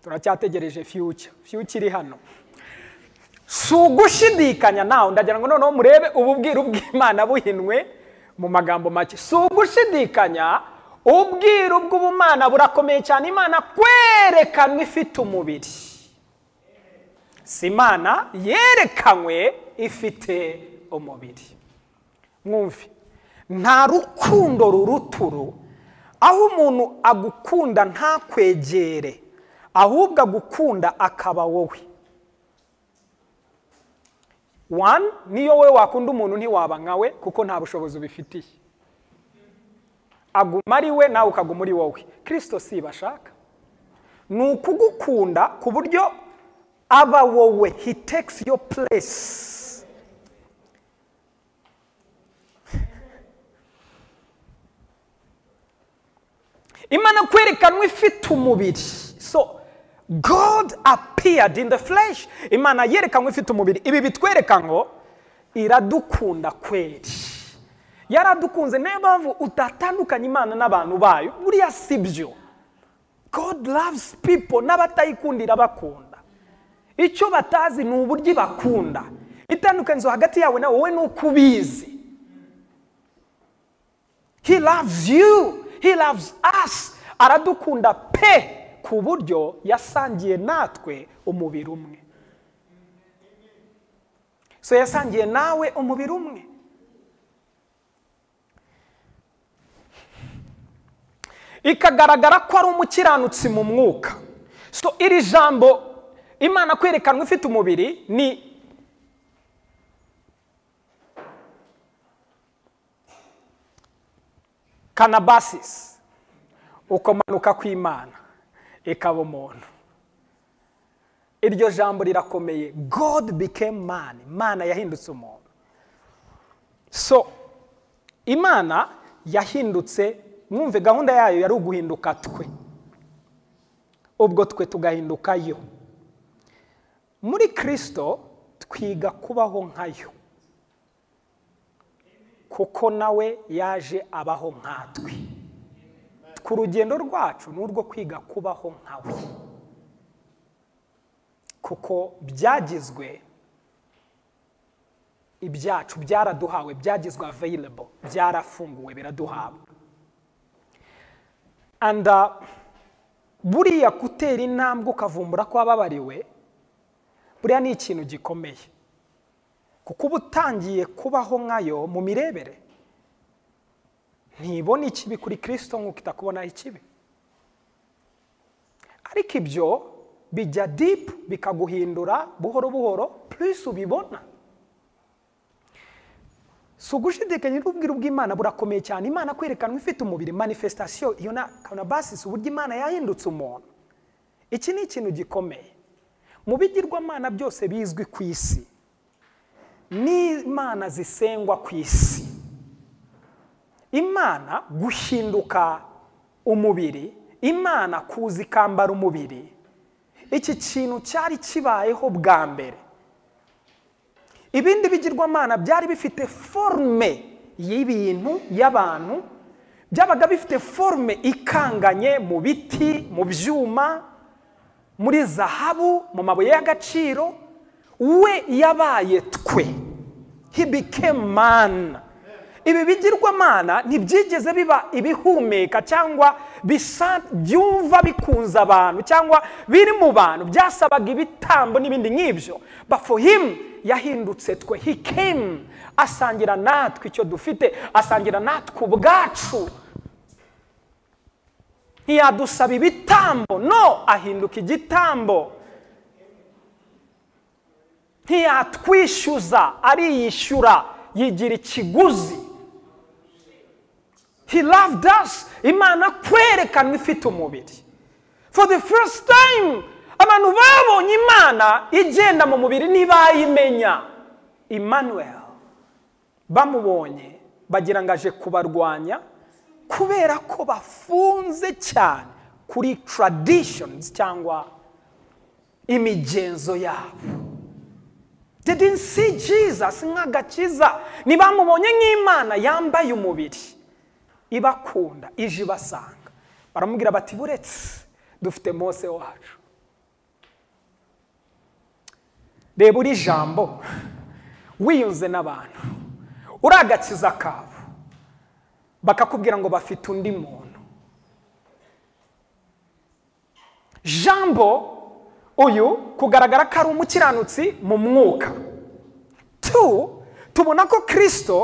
turacyategereje fiyuca fiyuca iri hano si ugushidikanya nawe ndagira ngo noneho murebe ububwira bw'imana buhinwe mu magambo make si ugushidikanya ubwiru bw'ubumana burakomeye cyane imana kwerekanwa ifite umubiri si imana yerekanywe ifite umubiri mwumve nta rukundo ruruturu aho umuntu agukunda ntakwegere ahubwo agukunda akaba wowe wani niyo wowe wakunda umuntu ntiwaba nkawe kuko nta bushobozi ubifitiye aguma ari we nawe ukaguma uri wowe kirisito si bashaka ni ukugukunda ku buryo aba wowe he takes your place imana kwerekanwa ifite umubiri so God appeared in the flesh imana yerekanwe ifite umubiri ibi bitwereka ngo iradukunda kweri yaradukunze niyo mpamvu utatandukanya imana n'abantu bayo buriya si byo God loves people n'abatayikundira bakunda icyo batazi ni uburyo ibakunda itandukanizo hagati yawe na wowe ni uko ubizi he loves you he loves us aradukunda pe ku buryo yasangiye natwe umubiri umwe so yasangiye nawe umubiri umwe ikagaragara ko ari umukiranutsi mu mwuka so iri jambo imana kwerekanwa ifite umubiri ni kanabasisi ukomanuka kw'imana ikaba umuntu iryo jambo rirakomeye god became man imana yahindutse umuntu so imana yahindutse mwumve gahunda yayo yari uguhinduka twe ubwo twe tugahinduka yo muri kirisito twiga kubaho nkayo kuko nawe yaje abaho nkatwe ku rugendo rwacu ni urwo kwiga kubaho nkawe kuko byagizwe ibyacu byaraduhawe byagizwe aveyirebo byarafunguwe biraduhabwa anda buriya gutera intambwe ukavumbura ko wababariwe buriya ni ikintu gikomeye kuko uba utangiye kubaho nkayo mu mirebere ntibona ikibi kuri kirisito nk'uko itakubonaho ikibi ariko ibyo bijya dipu bikaguhindura buhoro buhoro purisi ubibona si ugushidikanya n'ubwiru bw'imana burakomeye cyane imana kwerekanwa ifite umubiri manifestasiyo iyo na basisi uburyo imana yahindutse umuntu iki ni ikintu gikomeye mu bigirwamana byose bizwi ku isi n'imana zisengwa ku isi imana guhinduka umubiri imana kuza ikambara umubiri iki kintu cyari kibayeho bwa mbere ibindi bigirwamana byari bifite forume y'ibintu y'abantu byabaga bifite forume ikanganye mu biti mu byuma muri zahabu mu mabuye y'agaciro we yabaye twe hibikemana ibi bigirwamana ntibyigeze biba ibihumeka cyangwa byumva bikunze abantu cyangwa biri mu bantu byasabaga ibitambo n'ibindi nk'ibyo bafuhimu yahindutse twe hikemu asangira natwe icyo dufite asangira natwe ubwacu ntiyadusaba ibitambo no ahinduka igitambo ntiyatwishyuza ariyishyura yigira ikiguzi he loved us imana kwerekanwa ifite umubiri for the first time abantu babonye imana igenda mu mubiri ntibayimenya emmanuel bamubonye bagira ngo aje kubarwanya kubera ko bafunze cyane kuri traditions cyangwa imigenzo yabo didn't see jesus nk'agakiza ntibamubonye nk'imana yambaye umubiri ibakunda ije ibasanga baramubwira bati buretse dufite mose wacu reba uri jambo wiyunze n'abantu uri agakiza kabo bakakubwira ngo bafite undi muntu jambo uyu kugaragara ko ari umukiranutsi mu mwuka tu tubona ko kirisito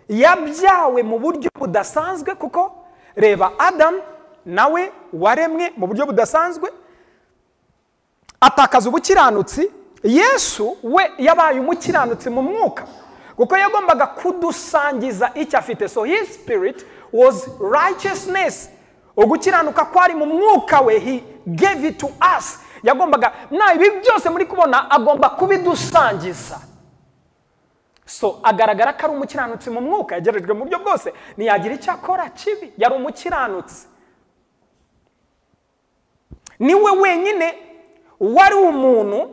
yabyawe mu buryo budasanzwe kuko reba adamu nawe waremwe mu buryo budasanzwe atakaza ubukiranutsi yesu we yabaye umukiranutsi mu mwuka kuko yagombaga kudusangiza icyo afite so his spirit was righteousness ugukiranuka kwari mu mwuka we he gave it to us yagombaga na ibi byose muri kubona agomba kubidusangiza so agaragara ko ari umukiranutsi mu mwuka yagerejwe mu buryo bwose ntiyagira icyo akora kibi yari umukiranutsi niwe wenyine wari umuntu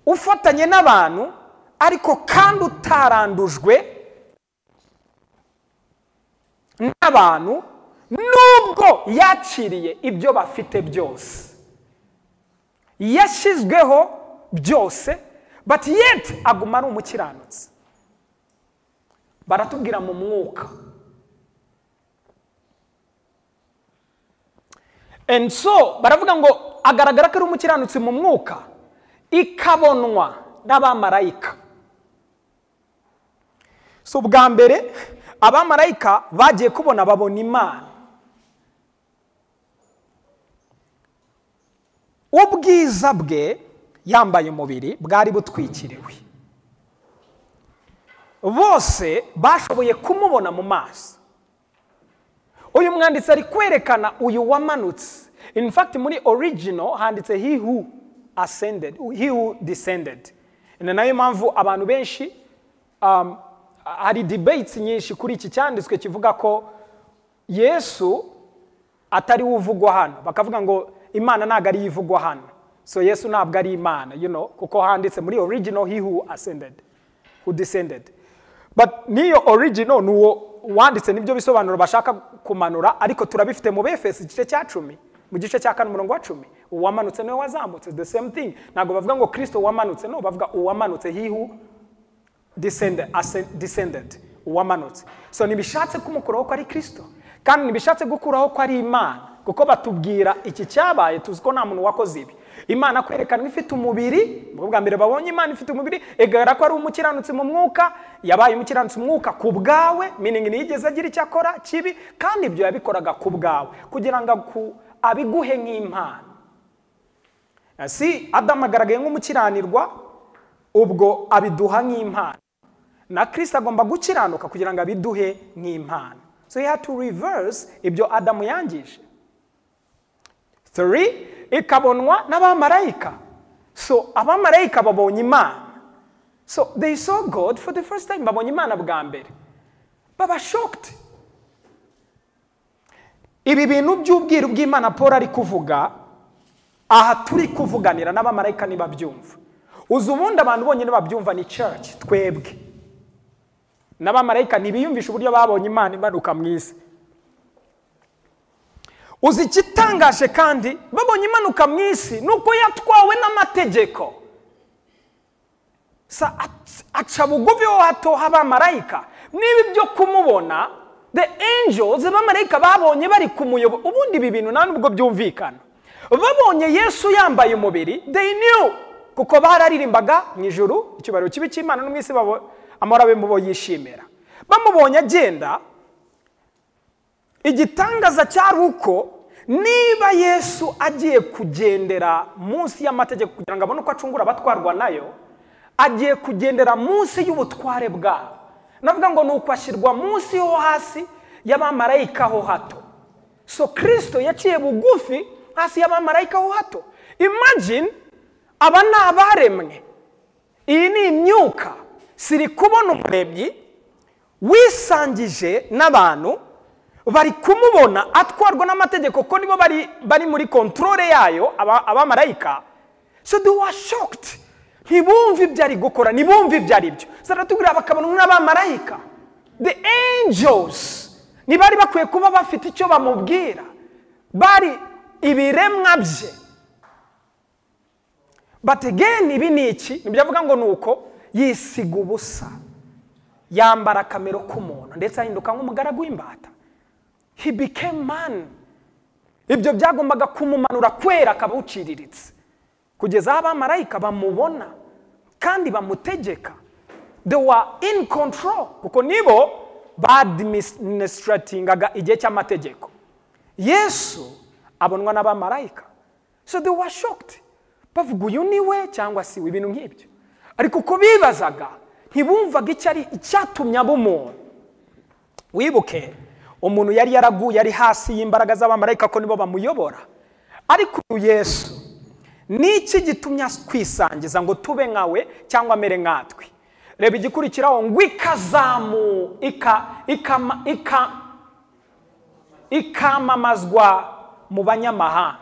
ufatanye n'abantu ariko kandi utarandujwe n'abantu nubwo yakiriye ibyo bafite byose yashyizweho byose but yet aguma ari umukiranutsi baratubwira mu mwuka and so baravuga ngo agaragara ko ari umukiranutsi mu mwuka ikabonwa n'abamarayika so bwa mbere abamarayika bagiye kubona babona imana ubwiza bwe yambaye umubiri bwari butwikiriwe bose bashoboye kumubona mu maso uyu mwanditsi ari kwerekana uyu wamanutse in fact muri original handitse he who ascended he who descended ni nayo mpamvu abantu benshi um, hari debates nyinshi kuri iki cyanditswe kivuga ko yesu atari we uvugwa hano bakavuga ngo imana ntabwo ariyo ivugwa hano so yesu ntabwo ari imana you know, kuko handitse muri original he who ascended who descended but niyo original nuwo wanditse nibyo bisobanuro bashaka kumanura ariko turabifite mu befesi igice cya cumi mu gice cya kane umurongo wa cumi uwamanutse niwe wazamutse the same thing ntabwo bavuga ngo kirisito wamanutse no bavuga uwamanutse he who descended, ascend- descended uwamanutse so ntibishatse kumukuraho ko ari kirisito kandi ntibishatse gukuraho ko ari imana kuko batubwira iki cyabaye tuzi ko nta muntu wakoze ibi imana kwerekanwa ifite umubiri mu bwa mbere babonye imana ifite umubiri igaragara ko ari umukiranutsi mu mwuka yabaye umukiranutsi mu mwuka ku bwawe meaning ntiyigeze agira icyo akora kibi kandi ibyo yabikoraga ku bwawe kugira ngo aku- abiguhe nk'impano si adamu agaragaye nk'umukiranirwa ubwo abiduha nk'impano na kirisita agomba gukiranuka kugira ngo abiduhe nk'impano so he had to reverse ibyo adamu yangije 3 ikabonwa n'abamarayika so abamarayika babonye imana so they saw god for the first time babonye imana bwa mbere baba shocked ibi bintu by'ubwiru bw'imana paul ari kuvuga aha turi kuvuganira n'abamarayika ntibabyumva uzi ubundi abantu bonyine babyumva ni church twebwe n'abamarayika ntibiyumvisha uburyo babonye imana imanuka mu isi uzi ikitangaje kandi babonye imanuka mu isi ni uko yatwawe n'amategeko Sa- ac- aca bugufi ho hatoha abamarayika niba ibyo kumubona the angels abamarayika babonye bari kumuyobo ubundi ibi bintu nta nubwo byumvikana babonye yesu yambaye umubiri they knew kuko bararirimbaga mu ijuru icyubahiro kibi cy'imana no mu isi babo- amahoro abe mu bo yishimira bamubonye agenda igitangaza cyari uko niba yesu agiye kugendera munsi y'amategeko kugira ngo abone uko acungura abatwarwa nayo agiye kugendera munsi y'ubutware bwabo navuga ngo ni uko ashyirwa munsi ho hasi y'abamarayika ho hato so kirisito yaciye bugufi hasi y'abamarayika ho hato imagine aba ni abaremwe iyi ni imyuka siri kubona umuremyi wisangije n'abantu bari kumubona atwarwa n'amategeko ko nibo bari bari muri kontorore yayo aba- abamarayika so they were shocked ntibumve ibyo ari gukora ntibumve ibyo ari byo zaratubwira bakabona n'abamarayika the angels ntibari bakwiye kuba bafite icyo bamubwira bari ibiremwa bye but again ibi ni iki nibyo avuga ngo ni uko yisiga ubusa yambara akamero k'umuntu ndetse ahinduka nk'umugaragu w'imbata he became man ibyo byagombaga kumumanura kwera akaba uciriritse kugeza aho abamarayika bamubona kandi bamutegeka they were in control kuko nibo badministratingaga igihe cy'amategeko yesu abonwa n'abamarayika so they were shocked bavuga uyu ni we cyangwa si we ibintu nk'ibyo ariko uko bibazaga ntibumvaga icyo ari icyatumye aba umuntu wibuke umuntu yari yaraguye ari hasi y'imbaraga z'abamarayika ko nibo bamuyobora ariko uyu yesu ni iki gitumye twisangiza ngo tube nkawe cyangwa amere nkatwe reba igikurikiraho ngo ikazamu ikamamazwa mu banyamahanga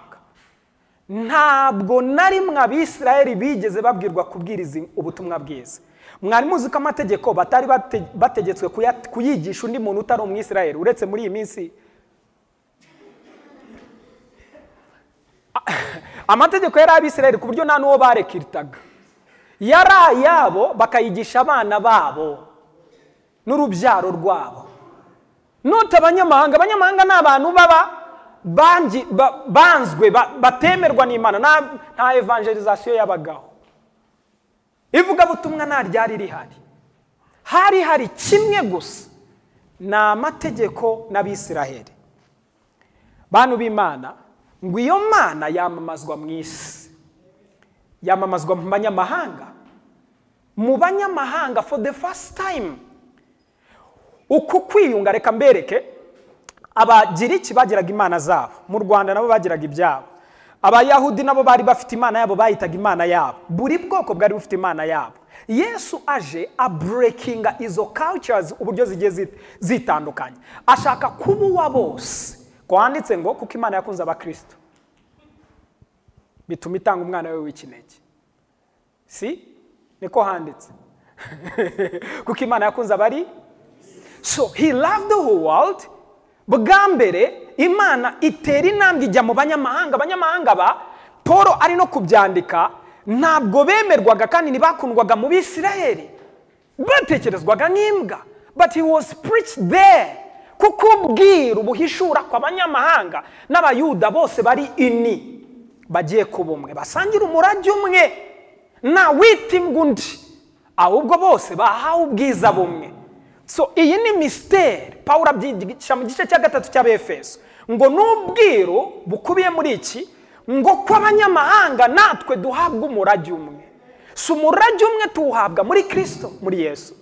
ntabwo nari mwe abisirayeli bigeze babwirwa kubwiriza ubutumwa bwiza mwari muzi ko amategeko batari bategetswe kuyigisha undi muntu utari umwisirayeli uretse muri iyi minsi amategeko yari abisirayeli ku buryo nta n'uwo barekiritaga yari ayabo bakayigisha abana babo n'urubyaro rwabo note abanyamahanga abanyamahanga ni abantu baba banzwe batemerwa n'imana nta evangelizasiyo yabagaho ivugabutumwa nta ryari rihari hari hari kimwe gusa ni amategeko n'abisiraheli bantu b'imana ngo iyo mana yamamazwa mu isi yamamazwa mu banyamahanga mu banyamahanga for the first time uku kwiyunga reka mbereke abagiriki bagiraga imana zabo mu rwanda nabo bagiraga ibyabo abayahudi nabo bari bafite imana yabo bayitaga imana yabo buri bwoko bwari bufite imana yabo yesu aje aburekinga izo cultures uburyo zigiye zitandukanye ashaka kuba uwa bose ko handitse ngo kuko imana yakunze abakristo bituma itanga umwana we w'ikinege si niko handitse kuko imana yakunze abari so he loved the whole world bwa mbere imana itera intambwe ijya mu banyamahanga abanyamahanga ba paul ari no kubyandika ntabwo bemerwaga kandi ntibakundwaga mu bisirayeri batekerezwaga nk'imbwa but he was preached there kuko ubwira ubuhishura ku banyamahanga n'abayuda bose bari ini bagiye kuba umwe basangira umurage umwe wita imbwa undi ahubwo bose bahawe ubwiza bumwe so iyi ni misiteri paul abyigisha mu gice cya gatatu cy'abefeso ngo n'ubwiru bukubiye muri iki ngo ko abanyamahanga natwe duhabwa umurage umwe si umurage umwe tuwuhabwa muri kirisito muri yesu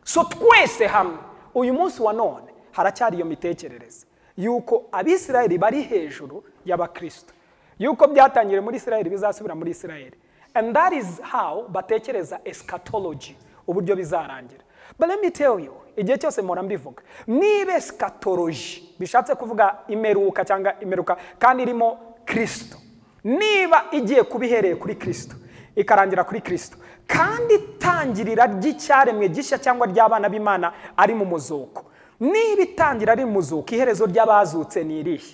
so twese hamwe uyu munsi wa none haracyari iyo mitekerereze yuko abisirayeli bari hejuru y'abakirisito yuko byatangiriye muri isirayeli bizasubira muri isirayeli and that is how batekereza esikatologi uburyo bizarangira but let me tell you igihe cyose mpora mbivuga niba esikatoloji bishatse kuvuga imeruka cyangwa imeruka kandi irimo kirisito niba igiye kuba ihereye kuri kirisito ikarangira kuri kirisito kandi itangirira ry'icyaremwe gishya cyangwa ry'abana b'imana ari mu muzuko niba itangira ari mu muzuko iherezo ry'abazutse ni irihe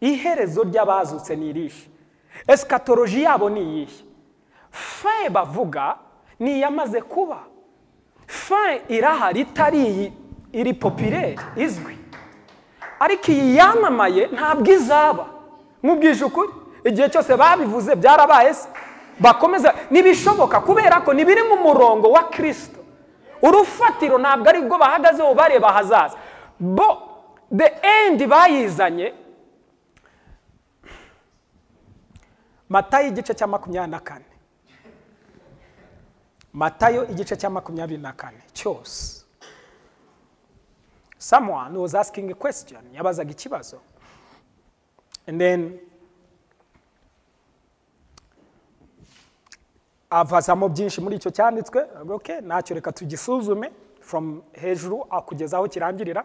iherezo ry'abazutse ni irihe esikatoloji yabo ni iyihe fe bavuga ni iyamaze kuba fe irahari itari iyi iri popireri izwi ariko iyi yamamaye ntabwo izaba nk'ubwije ukuri igihe cyose babivuze byarabaye se bakomeza ntibishoboka kubera ko ntibiri mu murongo wa kirisito urufatiro ntabwo ari rwo bahagazeho bareba ahazaza bo the end bayizanye matayo igice cya makumyabiri na kane matayo igice cya makumyabiri na kane cyose someone was asking a question yabazaga ikibazo and then avazamo byinshi muri icyo cyanditswe ok ntacyo reka tugisuzume from hejuru kugeza aho kirangirira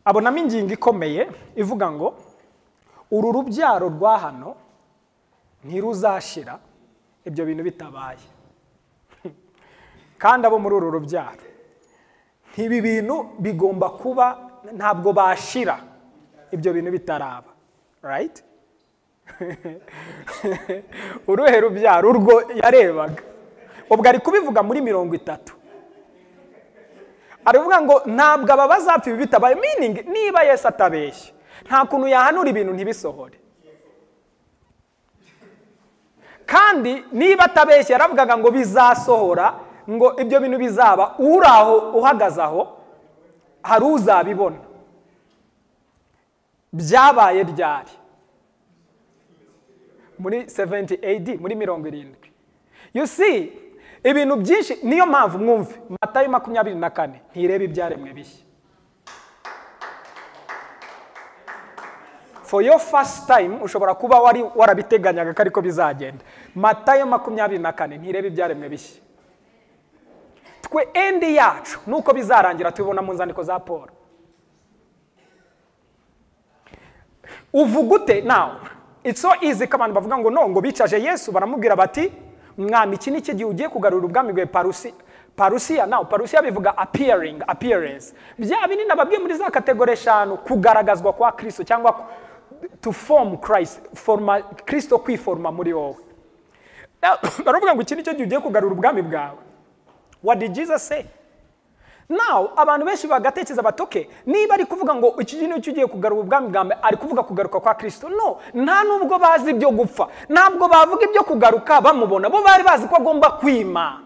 abonamo ingingo ikomeye ivuga ngo uru rubyaro rwa hano ntiruzashira ibyo bintu bitabaye kandi abo muri uru rubyaro ntibi bintu bigomba kuba ntabwo bashira ibyo bintu bitaraba rayiti uruhe rubyaro urwo yarebaga ubwo ari kubivuga muri mirongo itatu aravuga ngo ntabwo aba bazapfa ibi bitabaye miningi niba yesi atabeshye nta kuntu yahanura ibintu ntibisohore kandi niba atabeshye yaravugaga ngo bizasohora ngo ibyo bintu bizaba uri aho uhagaze aho hari uzabibona byabaye ryari muri 70 AD muri mirongo irindwi you see ibintu byinshi niyo mpamvu mwumve matayo makumyabiri na kane ntireba ibyaremwe bishya for your first time ushobora kuba wari warabiteganyaga ko ariko bizagenda matayo makumyabiri na kane ntireba ibyaremwe bishya twe endi yacu nuko bizarangira tubibona mu nzandiko za paul uvuga ute nawe it's so easy ko abantu bavuga ngo no ngo bicaje yesu baramubwira bati mwami iki ni gihe ugiye kugarura ubwami bwawe parusi parusiya nawe parusiya bivuga appearing appearance bya binini nababwiye muri za kategori eshanu kugaragazwa kwa kirisito cyangwa to form christ forma kirisito kwiforma muri wowe baravuga ngo iki ni cyo gihe ugiye kugarura ubwami bwawe what did jesus say nawe abantu benshi bagatekereza batoke niba ari kuvuga ngo iki gihe nicyo ugiye kugarura ubwami bwa mbere ari kuvuga kugaruka kwa kirisito no nta nubwo bazi ibyo gupfa ntabwo bavuga ibyo kugaruka bamubona bo bari bazi ko agomba kwima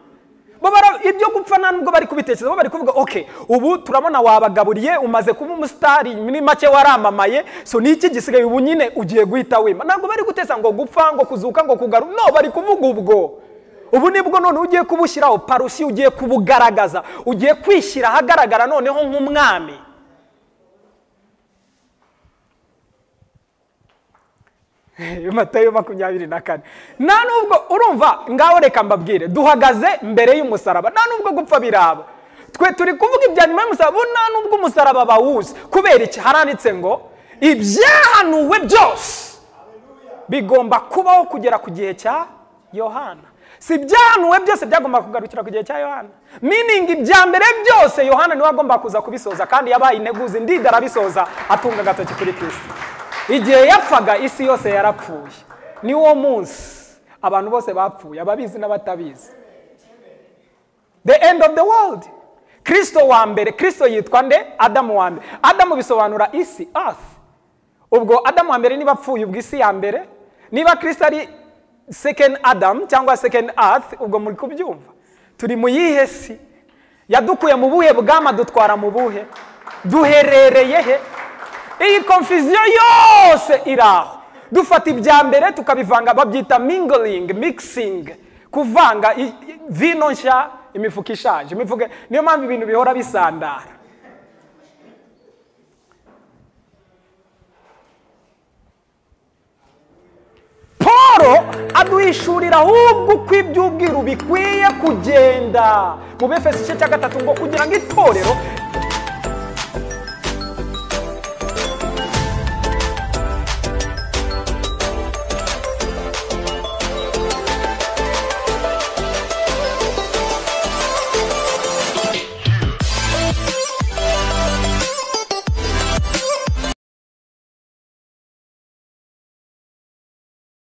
bo ibyo gupfa nta nubwo bari kubitekereza bo bari kuvuga oke ubu turabona wabagaburiye umaze kuba umusitari muri make waramamaye so ni iki gisigaye ubu nyine ugiye guhita wima ntabwo bari guteza ngo gupfa ngo kuzuka ngo kugaruka no bari kuvuga ubwo ubu nibwo none ugiye kubushyiraho parusi ugiye kubugaragaza ugiye kwishyira ahagaragara noneho nk'umwami matayo makumyabiri na kane nta nubwo urumva ngaho reka mbabwire duhagaze mbere y'umusaraba nta nubwo gupfa biraba twe turi kuvuga ibya nyuma y'umusaraba nta nubwo umusaraba bawuzi kubera iki haranditse ngo ibyahanuwe byose bigomba kubaho kugera ku gihe cya yohana si ibyahanuwe byose byagomba kugarukira ku gihe cya yohana miningi ibya mbere byose yohana niwe agomba kuza kubisoza kandi yabaye integuzi ndida arabisoza atunga agatoki kuri kirisito igihe yapfaga isi yose yarapfuye ni wo munsi abantu bose bapfuye ababizi n'abatabizi the end of the world kirisito wa mbere kirisito yitwa nde adamu wa mbere adamu bisobanura isi earth ubwo adamu wa mbere niba apfuye ubwo isi ya mbere niba kirisito ari second adam cyangwa second earth ubwo muri kubyumva turi mu yihe si yadukuye mu buhe bwama dutwara mu buhe duherereye he iyi konfiziyo yose iri aho dufata ibya mbere tukabivanga babyita mingoling mixing kuvanga vino nshya imifuka ishaje imifuka niyo mpamvu ibintu bihora bisandara paul aduhishurira ahubwo uko iby'ubwiru bikwiye kugenda mu befesi igice cya gatatu ngo kugira ngo itorero